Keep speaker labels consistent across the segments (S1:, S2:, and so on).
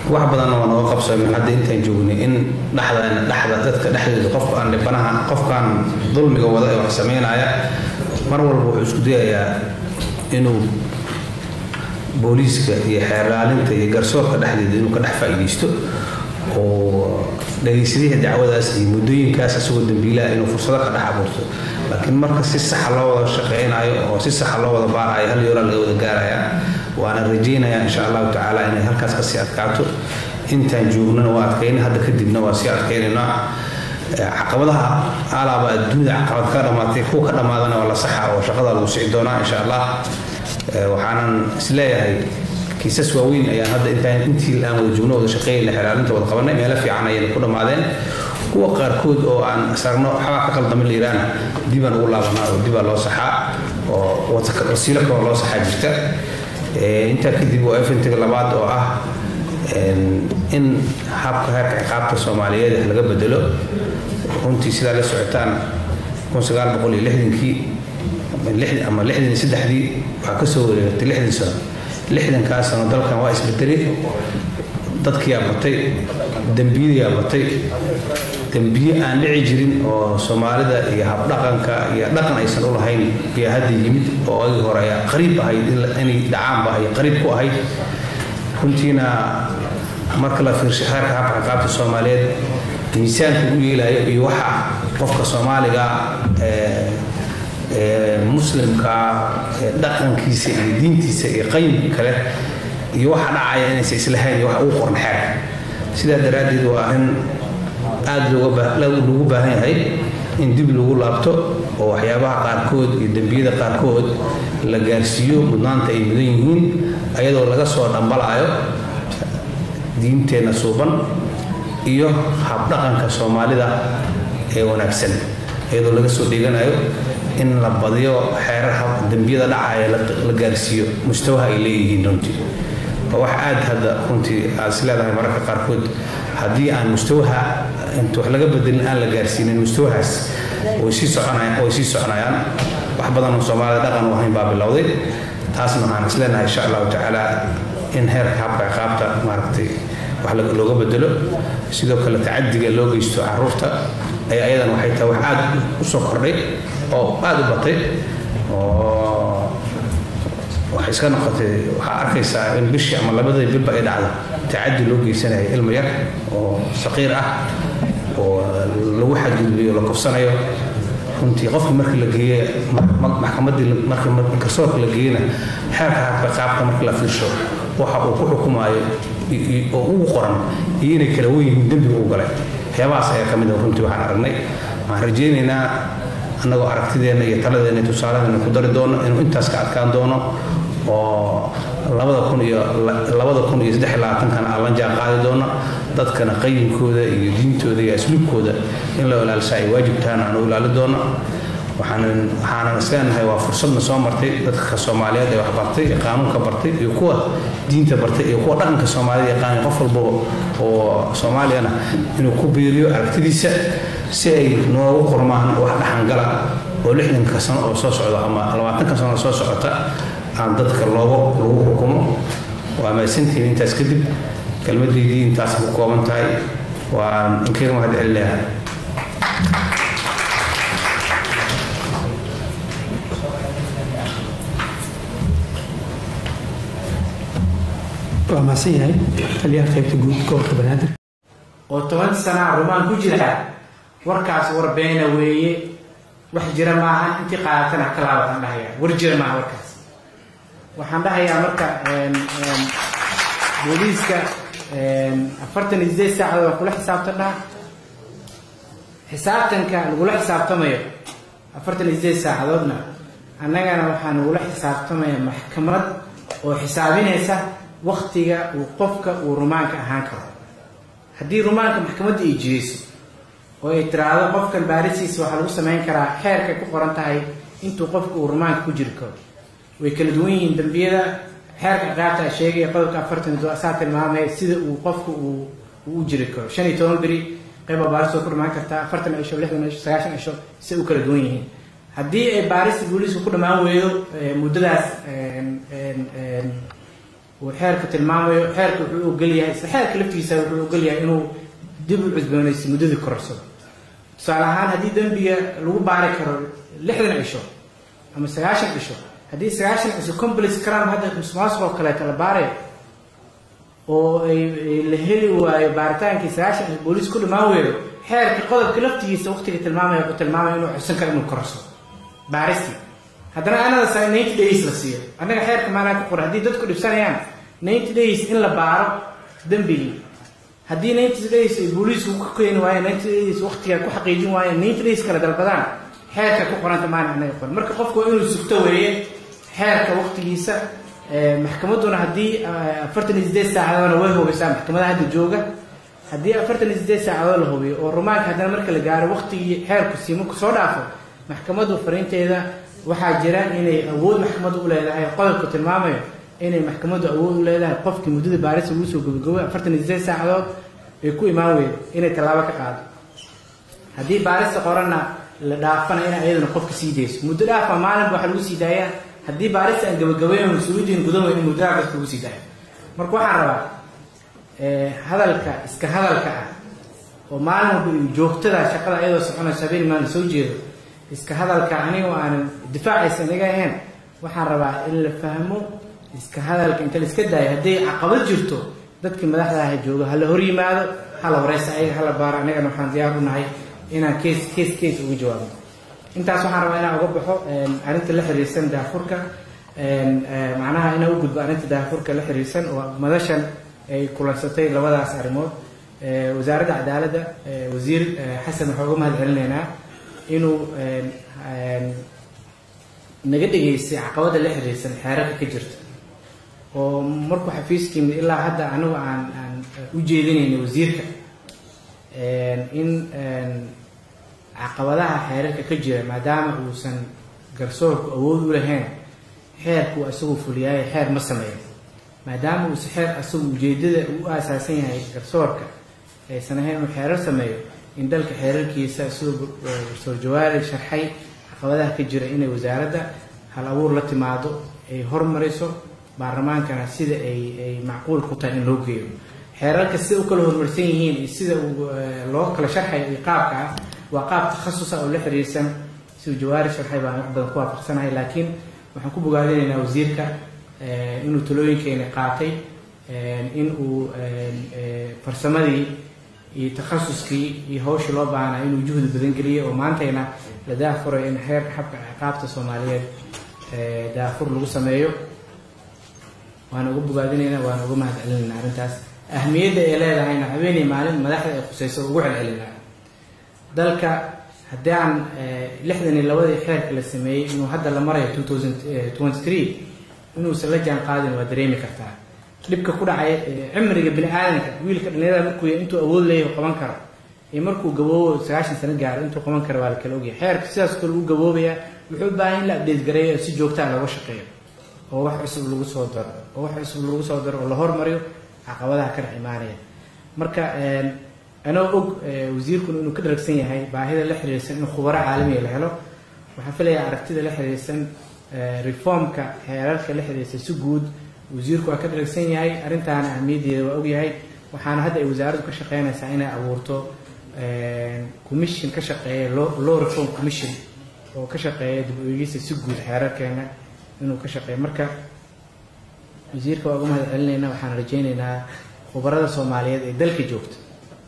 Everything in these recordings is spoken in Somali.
S1: wax badanna waa nooga qabsoomeen hadda intaan joognay in dhexda dhexda dadka dhexdooda qofka aan dhibanaha qofkaan dulmiga wada ee wax sameynaya mar walba wuxuu isku dayayaa inuu booliiska iyo xeerlaalinta iyo garsoorka dhexdeeda inuu ka dhex faa'iidaysto oo dhagaysadihii dacwadaas iyo muddooyinkaas isagoo dambiilaha inuu fursado ka dhex abuurto laakiin marka si saxa loo wada shaqeynayo oo si saxa loo wada baarayo hal yoolaa laga wada gaaraya waana rajaynayaa insha allahu tacaala inay halkaas kasii adkaato intaan joognana waa adkayna hadda kadibna waa sii adkaynaynaa caqabadaha alaaba adduunyada caqabad ka dhamaatay kuwa ka dhamaadana waa la saxa oo shaqada lagu sii doonaa insha allah waxaanan isleeyahay kiisas waaweyn ayaan hadda intaan intii aan wada joogno wada shaqeeyna xelaalinta wada qabanay meelo fiican ayayna ku dhammaadeen kuwa qaarkood oo aan sarno waxbaa ka qaldama la yiraahna dibaan ugu laabanaa oo dibaa loo saxaa oo wasiilo kaloo loo saxaa jirta intaa kadib waa efintiga labaad oo ah in habka heerka ciqaabta soomaaliyeed laga bedelo runtii sidaa la socotaan kii ama lixdan iyo saddexdii waxaa kasoo wareegatay lixdan sano lixdankaas sano dalkan waa isbedelay dadkiyaa batay dembiyadayaa batay dembiye aan dhici jirin oo soomaalida iyo habdhaqanka iyo dhaqan aysan u lahayn ayaa hadda yimid oo agii hore ayaa qariib ahayd inay dhacaanba ay qariib ku ahayd runtiina marka la fiirshay xeerka habka ciqaabta soomaaliyeed miisaanka u yeelayo iyo waxa qofka soomaaliga muslimka dhaqankiisa iyo diintiisa iyo qayimka kale iyo waxa dhacaya inaysa islahayn iyo waxa ugu qoran xeerka sidaa daraaddeed waa arrin aada loogu baahan yahay in dib lagu laabto oo waxyaabaha qaarkood iyo dembiyada qaarkood la gaarsiiyo mudnaanta ay mudan yihiin ayadoo laga soo dhambalaayo diinteenna suuban iyo habdhaqanka soomaalida ee wanaagsan iyadoo laga soo dhiganayo in la badiyo xeerar dembiyada dhacaya la gaarsiiyo mustawaha ay leeyihiin runtii waa wax aad hadda runtii aad is leedahay mararka qaarkood haddii aan mustawaha inta wax laga bedelin aan la gaarsiinin mustawahaas way sii soconayaan way sii soconayaan wax badan oo soomaalida dhaqan u ahayn baa bilowday taasna waxaan is leenahay insha allahu tacaala in heerka habka ciqaabta maaragtay wax looga bedelo sidoo kale tacadiga loo geysto caruurta ay ayadan waxay tahay wax aad u soo kordhay oo aada u batay oo waxay iska noqotay waxaa arkaysaa in bishii ama labadii bilba ay dhacdo tacadi loo geysanaya ilmo yar oo saqiir ah oo lagu xadgudbiyo la kufsanayo runtii qofkii markii la geeye maxkamaddii markii garsoorka la geeyena xeerka habka qaabka markii la fiirsho waxa uu ku xukumaayo oo ugu qoran iyo inay kala wen yihiin dembiga u galay waxyaabahaas ayaa ka mid ah runtii waxaan aragnay waxaan rajaynaynaa annagoo aragtideenna iyo taladeenna iyo tusaaladeena ku dari doono inuu intaas ka adkaan doono oo labada kun iyo labada kun iyo saddex iyo labaatankana aan la jaan qaadi doono dadkana qayimkooda iyo diintooda iyo asluubkooda in la ilaalisa ay waajib tahan aan u ilaali doono waxaanan waxaanan isleenahay waa fursadna soo martay dadka soomaaliyeed ee wax bartay ee qaanuunka bartay iyo kuwa diinta bartay iyo kuwa dhaqanka soomaalida yaqaanay qof walbaba oo soomaaliyana inuu ku biiriyo aragtidiisa si ay noogu qormaan wax dhaxangala oo lixdanka sano oo soo socda ama labaatanka sano oo soo socota aan dadka loogu lagu xukumo waa mahadsantihiin intaas kadib kelmadaydii intaas ku kooban tahay waan inkeer mahad celinayaa
S2: waa mahadsan yahay taliyaha qaybta guud gobolka banaadir
S3: oo toban sana rumaan ku jira warkaas war beena weeye wax jira maaha intii qaadatana ka laabatan dhahaya war jira maaha warkaas waxaan dhahayaa marka booliiska afartan iyo sideed saacadood waa kula xisaabtan dhaha xisaabtanka lagula xisaabtamayo afartan iyo sideed saacadoodna annagana waxaa nagula xisaabtamaya maxkamad oo xisaabinaysa waktiga uu qofka uu rumaanka ahaan karo haddii rumaanka maxkamadda ay jidayso oo ay tiraahdo qofkan baarisiisa waxaa lagu samayn karaa xeerkay ku qoran tahay intuu qofka uu rumaanka ku jiri karo way kala duwan yihiin dambiyada xeerka ciqaabta a sheegaya qodobka afartan do saa tilmaamaya sida uu qofka uu u jiri karo shan iyo toban beri qayba baaris oo ku dhamaan kartaa afartan cisho lixdan cisho sagaashan cisho si u kala duwan yihiin haddii ay baarista booliisku ku dhammaan weydo muddadaas uu xeerka tilmaamayo xeerka wuxuu ogolyahay isla xeerka laftiisa wuxuu ogolyahay inuu dib u cusboonayso muddadii korarsado tusaale ahaan haddii dembiga lagu baari karo lixdan cisho ama sagaashan cisho haddii sagaashan cisho complex crime hadda musuqmaasuq oo kaleeto la baarayo oo ay la heli waayo baaritaankii sagaashan cisho booliis ku dhamaan weeyo xeerka qodobka laftigiisa waqtiga tilmaamaya wuxuu tilmaamaya inuu codsan karo inuu korarsado baaristii haddana anada sa ninety days la siiyo annaga xeerka maanaa ku qoran haddii dadku dhibsanayaan ninety days in la baaro dembigii haddii ninety days ay booliisku ku keeni waayeen ninety days waqtiga ku xaqiijin waayeen ninety days kala dalbadaan xeerka ku qoranta maana annaga qoran marka qofku waa inuu sugto weeye xeerka waqtigiisa maxkamadduna haddii afartan iyo sideed saacadoodna way hubaysaa maxkamadaha hadda jooga haddii afartan iyo sideed saacadood la hubiyo oo rumaanka haddana marka la gaaro waqtigii xeerku siimaku soo dhaafo maxkamaddu fariinteeda waxaa jira inay awood maxkamaddu u leedahay qodobku tilmaamayo inay maxkamaddu awood u leedahay qofkii muddada baarisa lagu soo gabagabay afartan iyo sideed saacadood ay ku imaan weydo inay tallaabo ka qaado haddii baarista qoranna la dhaafana ina iyaduna qofka sii dayso muddo dhaafa maalinba waxaa lagu sii daayaa haddii baarista aan gabagabayn mas-uuliyiin gudan weyn in muddo dhaaf dadka lagu sii daayo marka waxaan rabaa hadalka iska hadalka ah oo maalin walba iyo joogtada shaqada iyadoo soconayso habeen maalin soo jeedo iska hadalka aniga aanan difaacaysa inaga ahayn waxaan rabaa in la fahmo iska hadalka inta la iska daayo hadday caqabad jirto dadkii madaxda aha jooga hala hor yimaado hala wareysa ayaga hala baaro anagana waxaan diyaar u nahay inaan kees kees kees uga jawaabno intaas waxaan rabaa inaan uga baxo arrinta la xiriirsan daafurka macnaha inaan u gudbo arrinta daafurka la xiriirsan oo madashan ay kulansatay labadaas arrimood wasaaradda cadaaladda wasiir xasan waxaa uga mahad celinaynaa inuu naga dhegaystay caqabada la xiriirsan xeerarka ka jirta oo markuu xafiiska yimid ilaa hadda anigu aan aan u jeedinayna wasiirka in caqabadaha xeerarka ka jira maadaama uusan garsoorku awood u lahayn xeerku isagu fuliyaayo xeer ma sameeyo maadaama uusa xeer isagu ujeedada u aasaasan yahay garsoorka aysan ahayn inuu xeerar sameeyo in dalka xeerarkiisa siduu garsoor jawaari sharxay caqabadaha ka jira inay wasaaradda hal abuur la timaado ay hormariso baarlamaankana sida ay ay macquul ku tahay in loo geeyo xeerarka sida u kala horumarsan yihiin iyo sida loo kala sharxayo iyo qaabka ah waa qaab takhasusa oo la xiriirsan siduu jawaari sharxay baan wax badan ku waafaqsanahay laakiin waxaan ku bogaadinaynaa wasiirka inuu talooyinkeena qaatay in uu farsamadii iyo takhasuskii iyo hawshii loo baahnaa inuu juhdi badan geliyay oo maantayna la daafuray in xeerka xabka ciqaabta soomaaliyeed daafur lagu sameeyo waana uga bogaadinaynaa waana uga mahad celinaynaa arrintaas ahmiyadda ay leedahayna habeenay maalin madaxda ay khusayso ugu celcelinaa dalka haddii aan lixdan iyo labadii xeerka la sameeyey inuu hadda la marayo two thousand twenty three inuusan la jaan qaadin waa dareemi kartaa dhibka ku dhacay cimriga bini aadamka wiilka dhalinyarada markuu intuu awood leeyahay qaban karo iyo markuu gaboobo sagaashan sano gaaro intuu qaban karo waa la kala ogyahay xeerka sidaas kale u gaboobayaa wuxuu u baahan in la abdeed gareeyo si joogtaa looga shaqeeyo oo wax cusub lagu soo daro oo wax cusub lagu soo daro oo la hormariyo caqabadaha ka dhex imaanaya marka anoo og wasiirkuna inuu ka dharagsan yahay baahida la xiriirsan in khubaro caalamiga la helo waxaan filayaa aragtida la xiriirsan reformka xeerarka la xiriirsan si guud wasiirku waa ka dharagsan yahay arrintaana ahmiyaddeeda waa ogyahay waxaana hadda ay wasaaraddu ka shaqeynaysaa inay abuurto commission ka shaqeeya law reform commission oo ka shaqeeya dib u eegista si guud xeerarkeena inuu ka shaqeeyo marka wasiirka waa uga mahad celinaynaa waxaan rajaynaynaa khubarada soomaaliyeed ee dalka joogta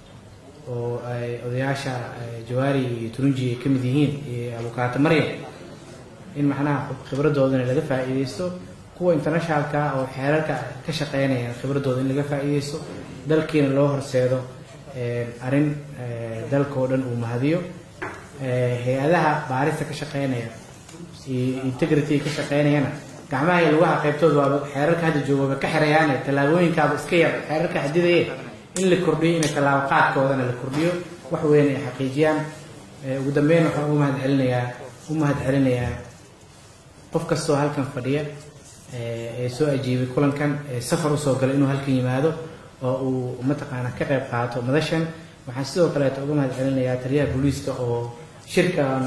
S3: oo ay odayaasha jawaari iyo turunji ay ka mid yihiin iyo abukaato maryam in macnaha khibradoodana laga faa'iidaysto kuwa internationalka oo xeerarka ka shaqeynaya khibradooda in laga faa'iidaysto dalkiina loo horseedo arrin dalka oo dhan uu mahadiyo hay-adaha baarista ka shaqeynaya iyo integrity ka shaqeynayana gacmaha iyo lugaha qaybtooda waaba xeerarka hadda joogaba ka xirayaane tallaabooyinkaaba iska yar xeerarka xadidaye in la kordhiyo inay tallaabo qaadkoodana la kordhiyo wax weyn ay xaqiijiyaan ugu dambeyn waxaan ugu mahad celinayaa u mahad celinayaa qof kastoo halkan fadhiya ee soo ajiibay kulankan ee safar usoo galay inuu halkan yimaado oo uu mataqaana ka qayb qaato madashan waxaan sidoo kaleeto uga mahad celinayaa taliyaha booliiska oo shirkan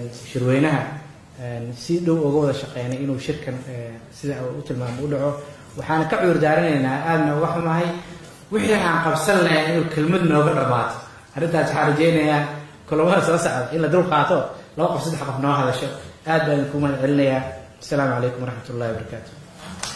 S3: shirweynaha si dhow uga wada shaqeynay inuu shirkan sida u tilmaamo u dhaco waxaan ka cudur daaranaynaa aadna uga xumahay wixii aan qabsan lahayn inuu kelmad nooga dhammaato arrintaas waxaan rajaynayaa kulamada soo socda in la dul qaato laba qof saddex qof noo hadasho aad baan idinku mahad celinayaa asalaamu calaykum waraxmat ullahi wabarakaatu